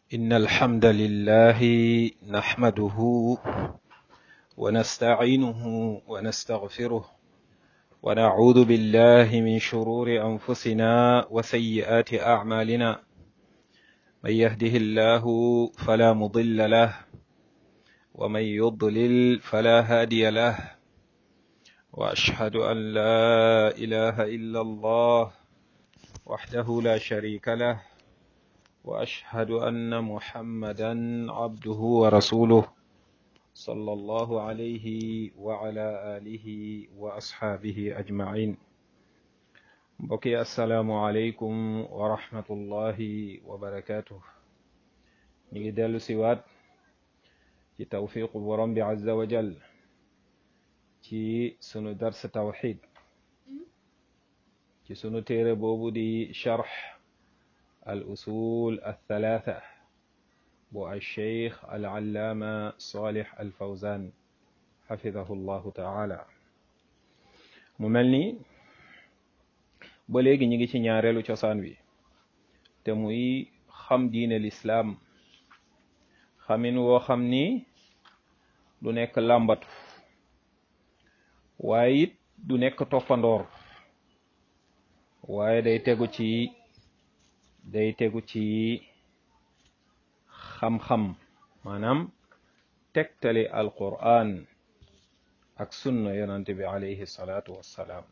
إن الحمد لله نحمده ونستعينه ونستغفره ونعوذ بالله من شرور أنفسنا وسيئات أعمالنا من يهده الله فلا مضل له ومن يضلل فلا هادي له وأشهد أن لا إله إلا الله وحده لا شريك له وأشهد أن محمدا عبده ورسوله صلى الله عليه وعلى آله وأصحابه أجمعين بقي السلام عليكم ورحمة الله وبركاته نجدل سوات ci tawfiqu borom bi azza wa jal ci sunu dars tawxid ci sunu téere boobu di charx al usul althalatha bu alcheikh alallaama salih alfawzan xafidahu llahu taala mu mel ni ba léegi ñi ngi ci ñaareelu cosaan wi te muy xam diine lislaam xamin woo xam ni du nekk làmbatu waaye it du nekk toppandoor waaye day tegu ci day tegu ci xam-xam maanaam tegtali alquran ak sunna yonante bi alayhi salaatu wassalaam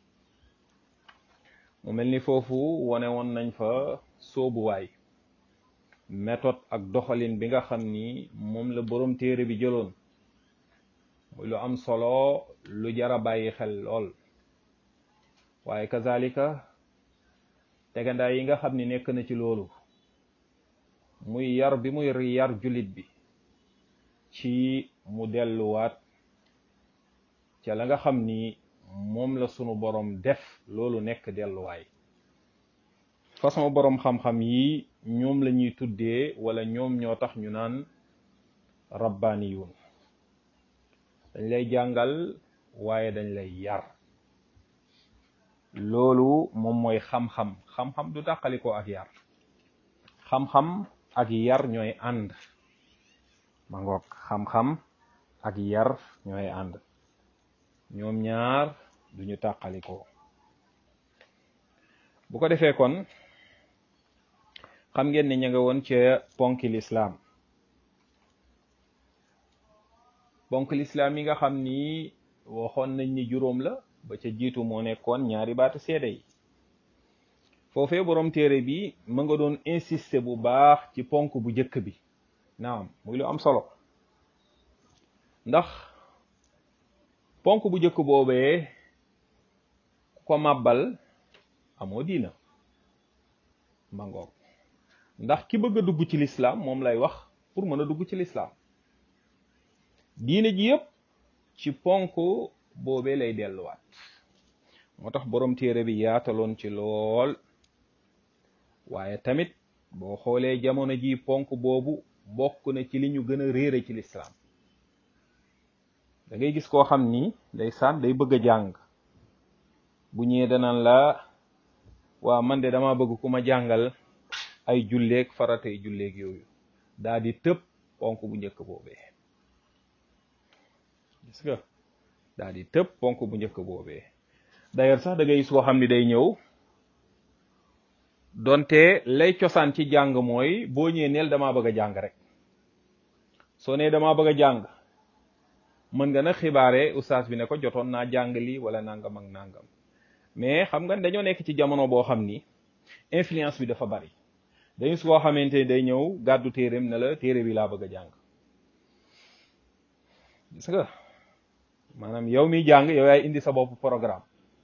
mu mel ni foofu wone woon nañ fa soobuwaay méthode ak doxalin bi nga xam ni moom la borom téere bi jëloon muy lu am solo lu jara bàyyi xel lool waaye kazalika tegandaay yi nga xam ni nekk na ci loolu muy yar bi muy yar jullit bi ci mu delluwaat ca la nga xam ni moom la sunu borom def loolu nekk delluwaay façon borom xam-xam yi ñoom la ñuy tuddee wala ñoom ñoo tax ñu naan rabbaniyun dañ lay jàngal waaye dañ lay yar loolu moom mooy xam-xam xam-xam du dàqaliko ak yar xam-xam ak yar ñooy ànd ma ngoog xam-xam ak yar ñooy ànd ñoom ñaar duñu tàqalikoo bu ko defee kon xam ngeen ne ña nga woon ca ponki lislaam ponk lislaam yi nga xam ni waxoon nañ ni juróom la ba ca jiitu moo nekkoon ñaari baatu seede yi foofee boroom téere bi ma nga doon insister bu baax ci ponk bu njëkk bi naam muy lu am solo ndax ponk bu njëkk boobee ku ko màbbal amoo diina ma ngoog ndax ki bëgg a dugg ci lislaam moom lay wax pour mën a dugg ci lislaam diine ji yëpp ci ponk boobee lay delluwaat moo tax borom téere bi yaataloon ci lool waaye tamit boo xoolee jamono ji ponk boobu bokk na ci li ñu gën a réere ci lislaam da ngay gis koo xam ni day saan day bëgg a jàng bu ñëwee danaan la waa man de dama bëgg ku ma jàngal ay julleeg faratay julleeg yooyu daa di tëb ponk bu njëkk boobee gis nga daa di tëb ponk bu njëkk boobee d'ailleurs sax da ngay gis koo xam ni day ñëw donte lay cosaan ci jàng mooy boo ñëwee neel damaa bëgg a jàng rek soo nee damaa bëgg a jàng mën nga na xibaare ustaas bi ne ko jotoon naa jàng lii wala nangam ak nangam mais xam nga dañoo nekk ci jamono boo xam ni influence bi dafa bari dañu su koo xamante ni day ñëw gàddu téereem ne la téere bi laa bëgg a jàng gis nga maanaam yow miy jàng yow yaay indi sa bopp programme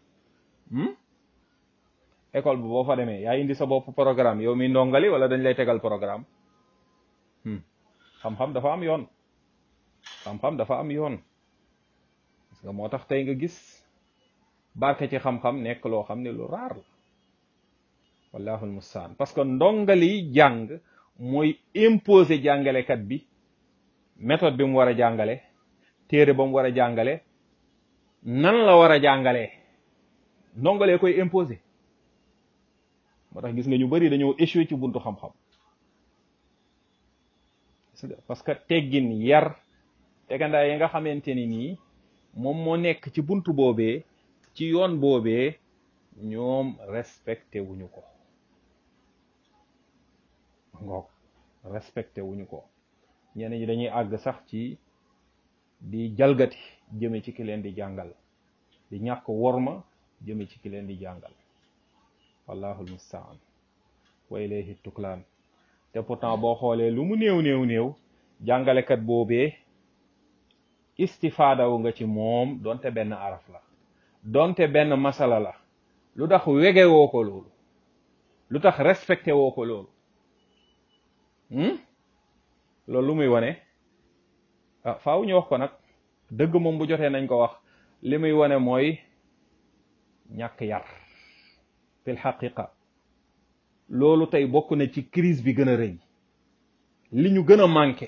école bi boo fa demee yaay indi sa bopp programme yow miy ndongali wala dañ lay tegal programme xam-xam dafa am yoon xam-xam dafa am yoon parce que moo tax tey nga gis barke ci xam-xam nekk loo xam ne lu raar la wallahul mustaan parce que ndongali jàng mooy imposer jàngalekat bi méthode bi mu war a jàngale téere ba mu war a jàngale nan la war a jàngalee ndongalee koy imposer moo tax gis nga ñu bari dañoo échoué ci buntu xam-xam parce que teggin yar tegandaay yi nga xamante ni nii moom moo nekk ci buntu boobee ci yoon boobee ñoom respecté wuñu ko ngoog respecté wuñu ko ñenn ñi dañuy àgg sax ci di jalgati jëme ci ki leen di jàngal di ñàkk worma jëme ci ki leen di jàngal wallahu almustaan wa ilayhi tuklaan te pourtant boo xoolee lu mu néew néew néew jàngalekat boobee istifaadawu nga ci moom donte benn araf la donte benn masala la lu tax wege woo ko loolu lu tax respecté woo ko loolu loolu lu muy wane ah faaw ñu wax ko nag dëgg moom bu jotee nañ ko wax li muy wane mooy ñàkk yar fil xaqiqa loolu tey bokk na ci crise bi gën a rëy li ñu gën a manqué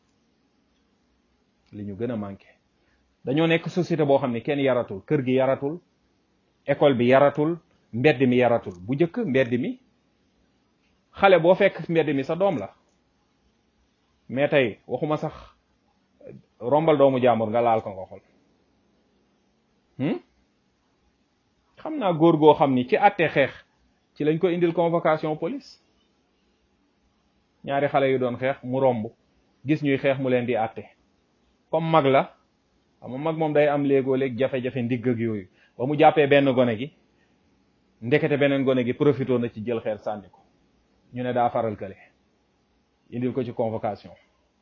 li ñu gën a manqué dañoo nekk société boo xam ne kenn yaratul kër gi yaratul école bi yaratul mbedd mi yaratul bu njëkk mbedd mi xale boo fekk mbedd mi sa doom la mais tey waxuma sax rombal doomu jàmbur nga laal ko nga xol xam naa góor goo xam ni ci àtte xeex ci lañ ko indil convocation police ñaari xale yu doon xeex mu romb gis ñuy xeex mu leen di àtte comme mag la xam mag moom day am léegoo léeg jafe-jafe ndigg ak yooyu ba mu jàppee benn gone gi ndekete beneen gone gi profité na ci jël xeer sànni ko ñu ne daa faral kële indil ko ci convocation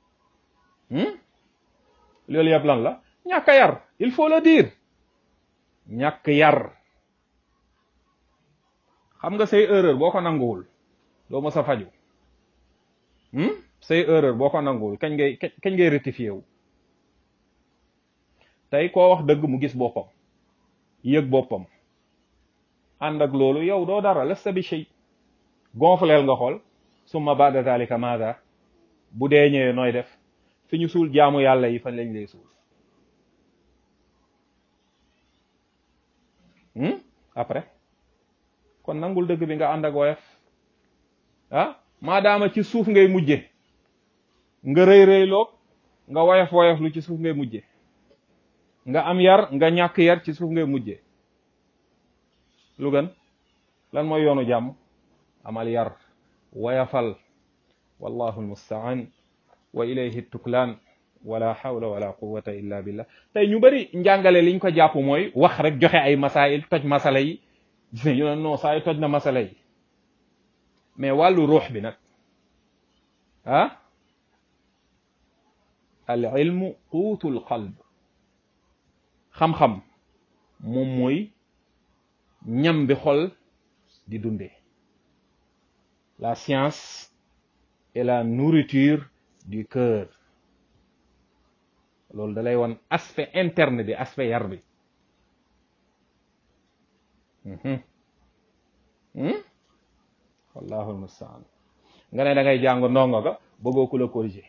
loolu yëpp lan la ñàkk yar il faut le dire ñàkk yar xam nga say erreur boo ko nanguwul doo mës a faju say erreur boo ko nanguwul kañ ngay kañ ngay rectifié wu tey koo wax dëgg mu gis boppam yëg boppam ànd ak loolu yow doo dara lasta bi shay gonfleel nga xool summa ba'da zalika maada bu dee ñëwee nooy def fi ñu suul jaamu yàlla yi fan lañ lay suul après kon nangul dëgg bi nga ànd ak woyof ah maadaama ci suuf ngay mujje nga rëy rëy loog nga woyof woyof lu ci suuf ngay mujje nga am yar nga ñàkk yar ci suuf ngay mujje lu gën lan mooy yoonu jàmm amal yar woyafal wallahu almustaan wa ilayhi tuklaan wala hawla wala quwwata illa billah tey ñu bari njàngale liñ ko jàpp mooy wax rek joxe ay masail toj masala yi gis ñu ne non saa yi toj na masala yi mais wàllu ruux bi nag ah al ilmu quutul qalb xam-xam moom mooy ñam bi xol di dundee la science est la nourriture du cœur loolu da lay won aspect interne bi aspect yar bi wallahu almustaan nga ne da ngay jàng ndongo ga bëggoo ku la corriger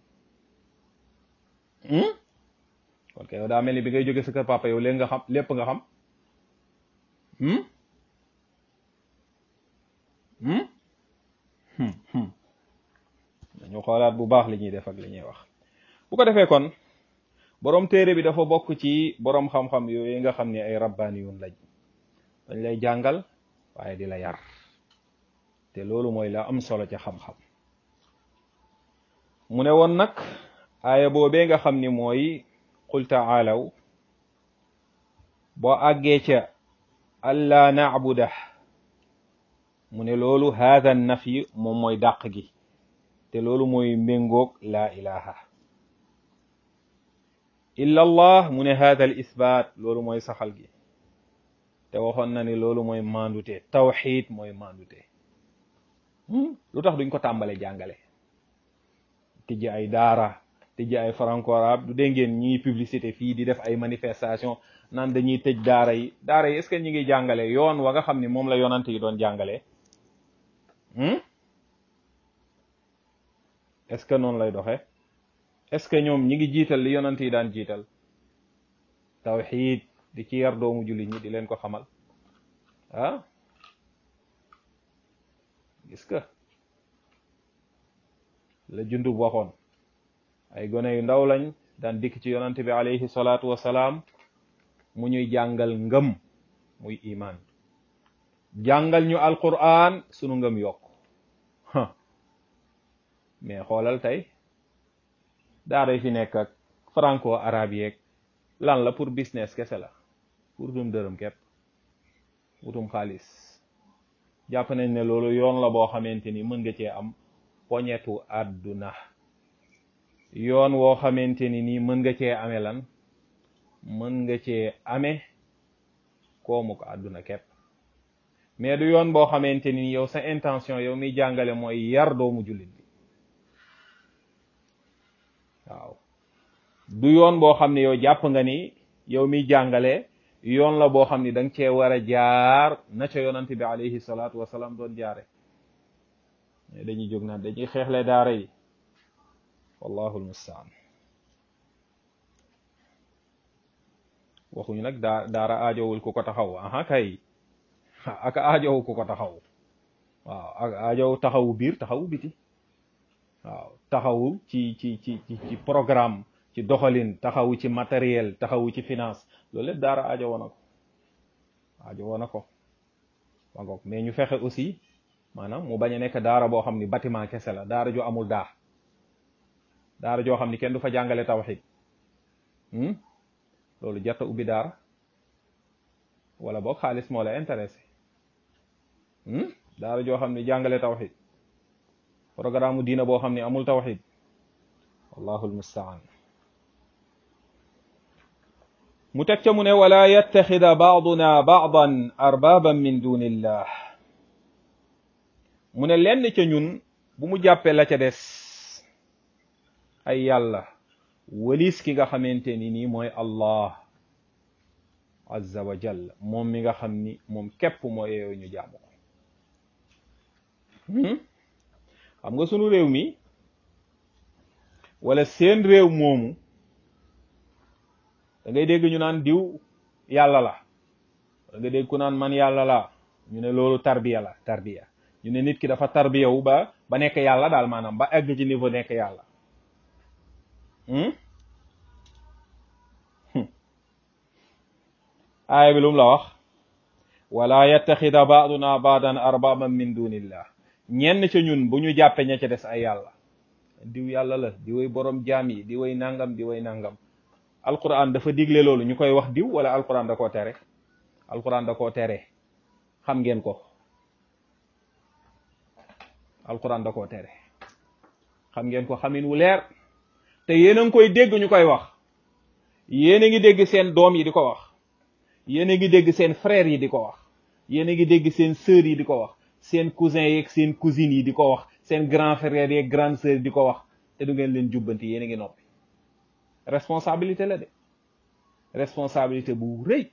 kon kay yow daa mel ni bi ngay jóge sa kër papa yow léegi nga xam lépp nga xam dañu xoolaat bu baax li ñuy def ak li ñuy wax bu ko defee kon boroom téere bi dafa bokk ci boroom xam-xam yooyu nga xam ne ay rabbaaniyun lañ dañ lay jàngal waaye di la yar te loolu mooy la am solo ca xam-xam mu ne woon nag aaya boobee nga xam ni mooy qul taalaw boo àggee ca allaa naabuda mu ne loolu haada nafi moom mooy dàq gi te loolu mooy méngoog laa ilaha illa allah mu ne haada al isbaat loolu mooy saxal gi te waxoon na ni loolu mooy mandute tawxid mooy mandute lu tax duñ ko tàmbale jàngale tijji ay daara tijji ay franco arabe du dégg ngeen ñiy publicité fii di def ay manifestation naan dañuy tëj daara yi daara yi est ce que ñi ngi jàngale yoon wa nga xam ni moom la yonante yi doon jàngale est ce que noonu lay doxe est ce que ñoom ñi ngi jiital li yonante yi daan jiital tawxid di ci yar doomu jullit ñi di leen ko xamal ah gis nga la jundub waxoon ay gone yu ndaw lañ daan dikk ci yonante bi alayhi salaatu wasalaam mu ñuy jàngal ngëm muy iman jàngal ñu alquran sunu ngëm yokk mais xoolal tey daaray fi nekk ak franco arabe yeeg lan la pour business kese la pour dum dërëm képp wutum xaalis jàpp nañ ne loolu yoon la boo xamante ni mën nga cee am poñetu àdduna yoon woo xamante ni nii mën nga cee ame lan mën nga cee ame koomu ko àdduna képp mais du yoon boo xamante ni yow sa intention yow miy jàngale mooy yar doomu jullit bi waaw du yoon boo xam ne yow jàpp nga ni yow miy jàngale yoon la boo xam ni da nga cee war a jaar na ca yonante bi alayhi salaatu wasalaam doon jaare mais dañuy jóg naan dañuy xeexle daara yi wallahu almustaan waxuñu nag daa daara aajowul ku ko taxaw aha kay ak aajowu ku ko taxaw waaw ak aajowu taxawu biir taxawu biti waaw taxawu ci ci ci ci programme ci doxalin taxawu ci matériel taxawu ci finance loolu lépp daara aajo woon na ko aajo woon na ko ma ngoog mais ñu fexe aussi maanaam mu bañ a nekk daara boo xam ni bâtiment kese la daara joo amul daa daara joo xam ni kenn du fa jàngale tawxid loolu jarta ubbi daara wala boog xaalis moo la intéressé daara joo xam ni jàngale tawxid programme mu diina boo xam ni amul tawxid wallahu almustaan mu teg ca mu ne wala yattaxida baaduna baadan arbaban min dunillah mu ne lenn ca ñun bu mu jàppee la ca des ay yàlla walis ki nga xamante ni nii mooy allah azza wa jal moom mi nga xam ni moom képp moo yeeyoo ñu jaamu ko xam nga sunu réew mi wala seen réew moomu da ngay dégg ñu naan diw yàlla la da nga dégg ku naan man yàlla la ñu ne loolu tarbiya la tarbiya ñu ne nit ki dafa tarbiya wu ba ba nekk yàlla daal maanaam ba egg ci niveau nekk yàlla aaya bi lu mu la wax wala yattaxida baaduna baadan arbaban min dunillah ñenn ca ñun bu ñu jàppe ña ca des ay yàlla diw yàlla la di way borom jaam yi di way nangam di way nangam alquran dafa digle loolu ñu koy wax diw wala alquran da koo tere alquran da koo tere xam ngeen ko alquran da koo tere xam ngeen ko xamin wu leer te yéen a ngi koy dégg ñu koy wax yéen a ngi dégg seen doom yi di ko wax yéen a ngi dégg seen frères yi di ko wax yéen a ngi dégg seen sœurs yi di ko wax seen cousins yeeg seen cousines yi di ko wax seen grand frères yeeg grande sœurs di ko wax te du ngeen leen jubbanti yéen a ngi noppi responsabilité la de responsabilité bu rëy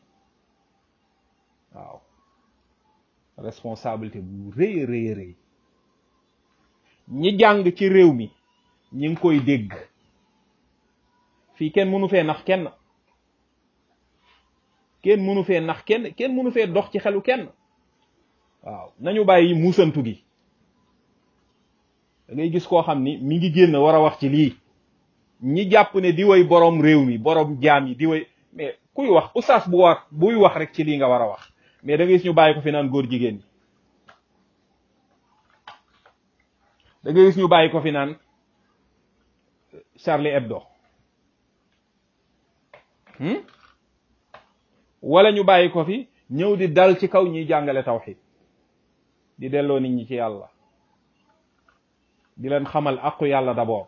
waaw responsabilité bu rëy rëy rëy ñi jàng ci réew mi ñi ngi koy dégg fii kenn mënu fee nax kenn kenn mënu fee nax kenn kenn mënu fee dox ci xelu kenn waaw nañu bàyyi muusantu gi da ngay gis koo xam ni mi ngi génn war a wax ci lii ñi jàpp ne di way borom réew mi borom jaam yi di way mais kuy wax oustaz bu wax buy wax rek ci lii nga war a wax mais da ngay gis ñu bàyyi ko fi naan góor jigéen ñi da ngay gis ñu bàyyi ko fi naan Charlie Hebdo wala ñu bàyyi ko fi ñëw di dal ci kaw ñiy jàngale tawxid di delloo nit ñi ci yàlla di leen xamal aqu yàlla d'abord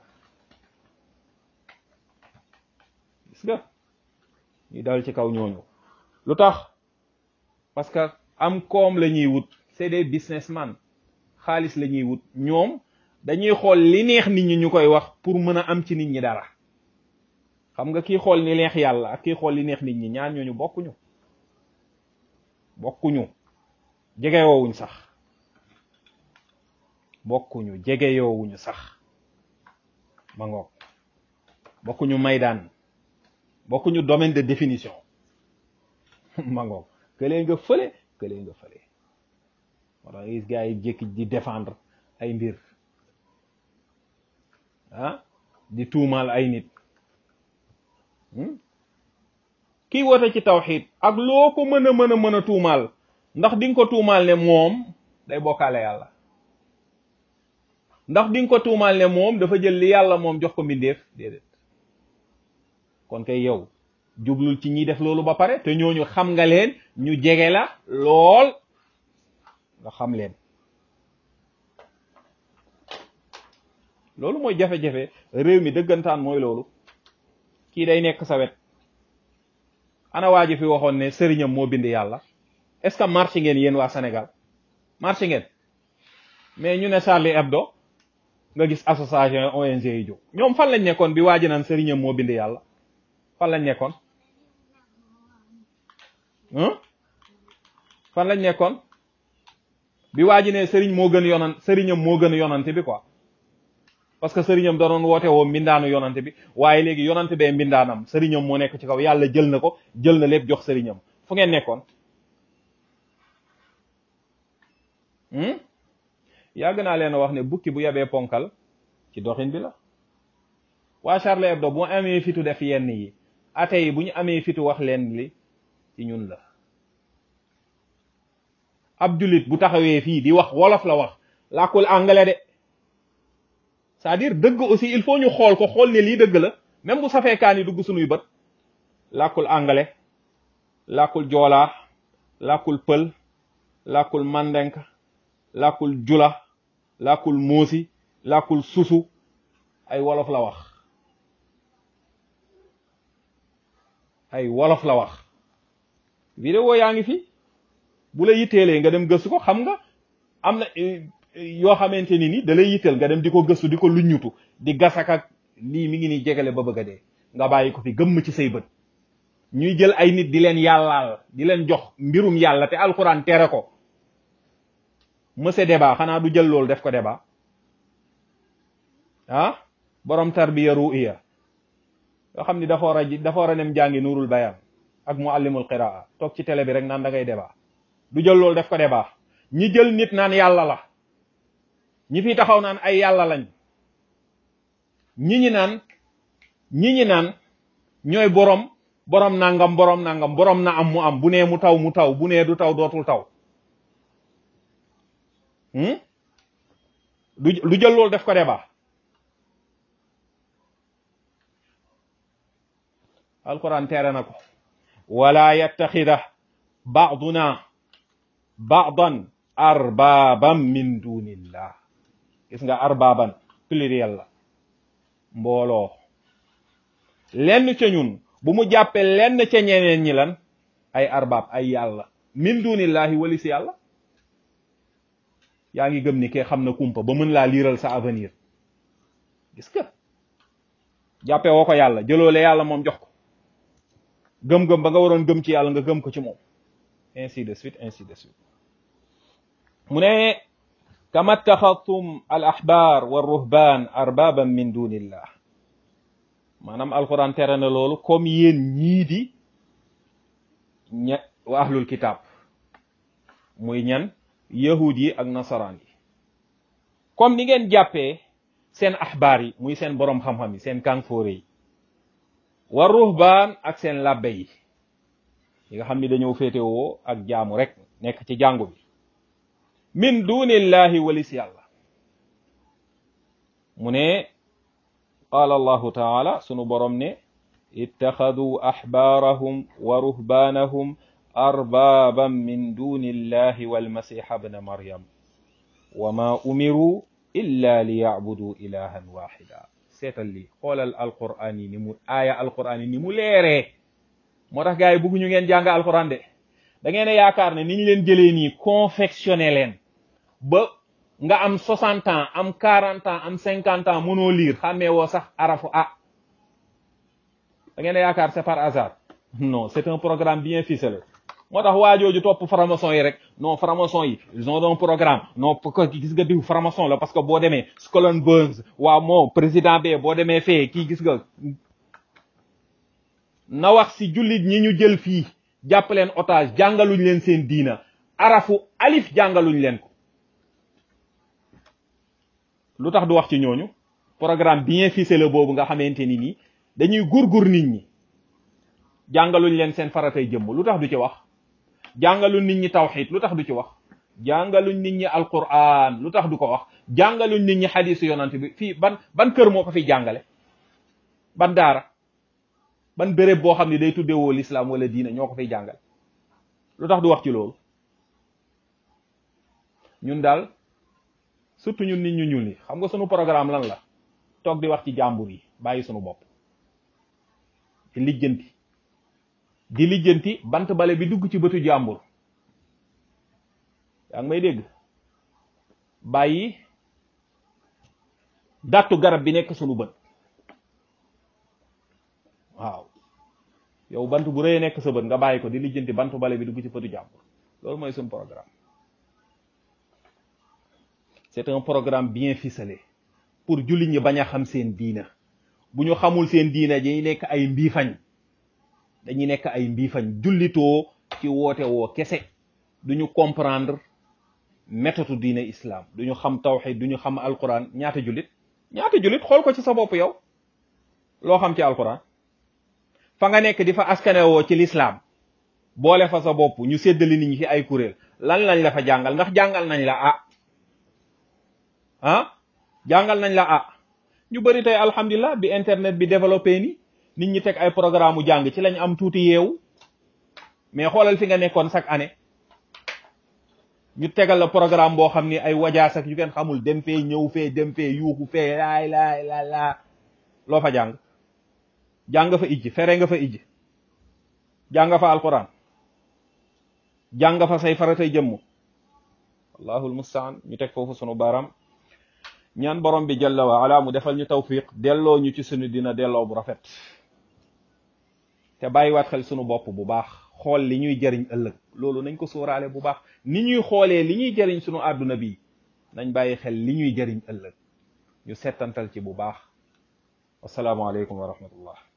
gis nga ñu dal ci kaw ñooñu lu tax parce que am koom la ñuy wut c'est des businessmen xaalis la ñuy wut ñoom dañuy xool li neex nit ñi ñu koy wax pour mën a am ci nit ñi dara xam nga kii xool ni neex yàlla ak kii xool li neex nit ñi ñaar ñooñu bokkuñu bokkuñu jegeyoowuñ sax bokkuñu jegeyoowuñu sax ma ngoog bokkuñu maydaan bokkuñu domaine de définition ma ngoog këlee nga fële këlee nga fële wala gis gars yi jékki di défendre ay mbir ah di tuumaal ay nit kii woote ci tawxid ak loo ko mën a mën a mën a tuumaal ndax di nga ko tuumaal ne moom day bokkaale yàlla ndax di nga ko tuumaal ne moom dafa jël li yàlla moom jox ko mbindeef déedéet kon kay yow jublul ci ñiy def loolu ba pare te ñooñu xam nga leen ñu jege la lool nga xam leen loolu mooy jafe-jafe réew mi dëggantaan mooy loolu kii day nekk sa wet ana waa ji fi waxoon ne sëriñam moo bind yàlla est-ce que marché ngeen yéen waa Sénégal marché ngeen mais ñu ne Charlie Hebdo nga gis association ONG yi jóg ñoom fan lañ nekkoon bi waa ji naan sëriñam moo bind yàlla fan lañ nekkoon fan lañ nekkoon bi waa ji ne sëriñ moo gën yonan sëriñam moo gën yonante bi quoi parce que sëriñam da doon woote woo mbindaanu yonante bi waaye léegi yonante bee mbindaanam sëriñam moo nekk ci kaw yàlla jël na ko jël na lépp jox sëriñam fu ngeen nekkoon yàgg naa leen wax ne bukki bu yabee ponkal ci doxin bi la waa Charlie Hebdo bu amee fitu def yenn yi ate yi bu ñu amee fitu wax leen li ci ñun la ab jullit bu taxawee fii di wax wolof la wax làkkul anglais de c'est-à-dire dëgg aussi il faut ñu xool ko xool ne lii dëgg la même bu safee kaan yi dugg sunuy bët làkkul anglais làkkul joolaa làkkul pël làkkul mandenk làkkul jula làkkul moosi làkkul susu ay wolof la wax ay wolof la wax vidéo yaa ngi fi bu la yitteelee nga dem gëstu ko xam nga am na yoo xamante ni ni da lay yitteel nga dem di ko gëstu di ko luññutu di gasakak lii mi ngi ni jegale ba bëgg a dee nga bàyyi ko fi gëmm ci say bët ñuy jël ay nit di leen yàllaal di leen jox mbirum yàlla te alxuraan tere ko monsieur débat xanaa du jël loolu def ko débat ah borom tarbiya ru'iya yoo xam ni dafa war a dafa war a dem jàngi nuurul bayaan ak muallimul qiraa toog ci télé bi rek naan da ngay débat du jël loolu def ko débat ñi jël nit naan yàlla la ñi fi taxaw naan ay yàlla lañ ñi ñi naan ñi ñi naan ñooy borom borom nangam borom nangam borom na am mu am bu nee mu taw mu taw bu nee du taw dootul taw du du jël loolu def ko débat alquran tere na ko wala yattaxida baaduna baadan arbaaban min dunillah gis nga arbaaban pluriel la mbooloo lenn ca ñun bu mu jàppee lenn ca ñeneen ñi lan ay arbaab ay yàlla min dunillahi wali si yàlla yaa ngi gëm ni ke xam na kumpa ba mën laa liiral sa avenir gis nga jàppee woo ko yàlla jëloole yàlla moom jox ko gëm-gëm ba nga waroon gëm ci yàlla nga gëm ko ci moom ainsi de suite ainsi de suite mu ne kama taxadtum al ahbar wa ruhban arbaban min dunillah maanaam alquran tere na loolu comme yéen ñii di ña wa ahlul kitab muy ñan yahud yi ak nasaraan yi comme ni ngeen jàppee seen ahbaar yi muy seen boroom xam-xam yi seen kànfoore yi wa ruhbaan ak seen labbe yi yi nga xam ni dañoo féetewoo ak jaamu rek nekk ci jàngu bi min dunillahi walis yàlla mu ne qaala allahu taala sunu borom ne ittaxadu axbaarahum wa ruhbaanahum arbaaban min dunillahi walmasiha bna maryam wa ma umiru illa li yacbuduu ilahan waxida seetal lii xoolal alquran yi ni mu aaya alquran yi ni mu leeree moo tax gars yi bëgguñu ngeen jàng alquran de da ngeen a yaakaar ne ni ñu leen jëlee nii confectionné leen ba nga am 60 ans am 40 ans am 50 ans mënoo lire xàmmee woo sax arafu ah da ngeen a yaakaar c'est par hasard non c'est un programme bien ficelé moo tax waajooju topp franc-maçon yi rek non franc-maçon yi ils ont un programme non pourquoi gis nga diw franc-maçon la parce que boo demee Skull Bones waaw moo président bee boo demee fee kii gis nga na wax si jullit ñi ñu jël fii jàpp leen otage jàngaluñ leen seen diina arafu alif jàngaluñ leen ko lu tax du wax ci ñooñu programme bien ficelé boobu nga xamante ni nii dañuy gurgur nit ñi jàngaluñ leen seen faratay jëmm lu tax du ci wax jàngaluñ nit ñi tawxid lu tax du ci wax jàngaluñ nit ñi alquran lu tax du ko wax jàngaluñ nit ñi xadisu yonante bi fii ban ban kër moo ko fi jàngale ban daara ban béréb boo xam ne day tuddewoo l'islam wala diina ñoo ko fiy jàngal lu tax du wax ci loolu ñun daal surtout ñun nit ñu ñuul yi xam nga sunu programme lan la toog di wax ci jàmbur yi bàyyi sunu bopp di lijjanti di lijjanti bant bale bi dugg ci bëtu jàmbur yaa ngi may dégg bàyyi dàttu garab bi nekk sunu bët waaw yow bant bu rëy nekk sa bët nga bàyyi ko di lijjanti bantu bale bi dugg ci bëtu jàmbur loolu mooy sunu programme c'est un programme bien ficelé pour jullit ñi bañ a xam seen diina bu ñu xamul seen diina dañuy nekk ay mbiifañ dañuy nekk ay mbiifañ jullitoo ci woote woo kese duñu comprendre méthode diina islam duñu xam tawxid duñu xam alquran ñaata jullit ñaata jullit xool ko ci sa bopp yow loo xam ci alquran fa nga nekk di fa askanewoo ci l'islam boole fa sa bopp ñu séddali nit ñi ci ay kuréel lan lañ la fa jàngal ndax jàngal nañ la ah ah jàngal nañ la ah ñu bëri tey alhamdulilah bi internet bi développé ni nit ñi teg ay programme mu jàng ci lañ am tuuti yeewu mais xoolal fi nga nekkoon chaque année ñu tegal la programme boo xam ni ay wajaas ak yu kenn xamul dem fee ñëw fee dem fee yuuxu fee laay laay la laa loo fa jàng jàng fa ijj fere nga fa ijj jàng fa alquran jàng fa say faratay jëmm allahul mustaan ñu teg foofu sunu baram ñaan borom bi jalla wa ala mu defal ñu tawfiq delloo ñu ci sunu dina delloo bu rafet te bàyyiwaat xel sunu bopp bu baax xool li ñuy jëriñ ëllëg loolu nañ ko sóoraale bu baax ni ñuy xoolee li ñuy jëriñ sunu àdduna bi nañ bàyyi xel li ñuy jëriñ ëllëg ñu settantal ci bu baax wasalaamualeykum wa rahmatullah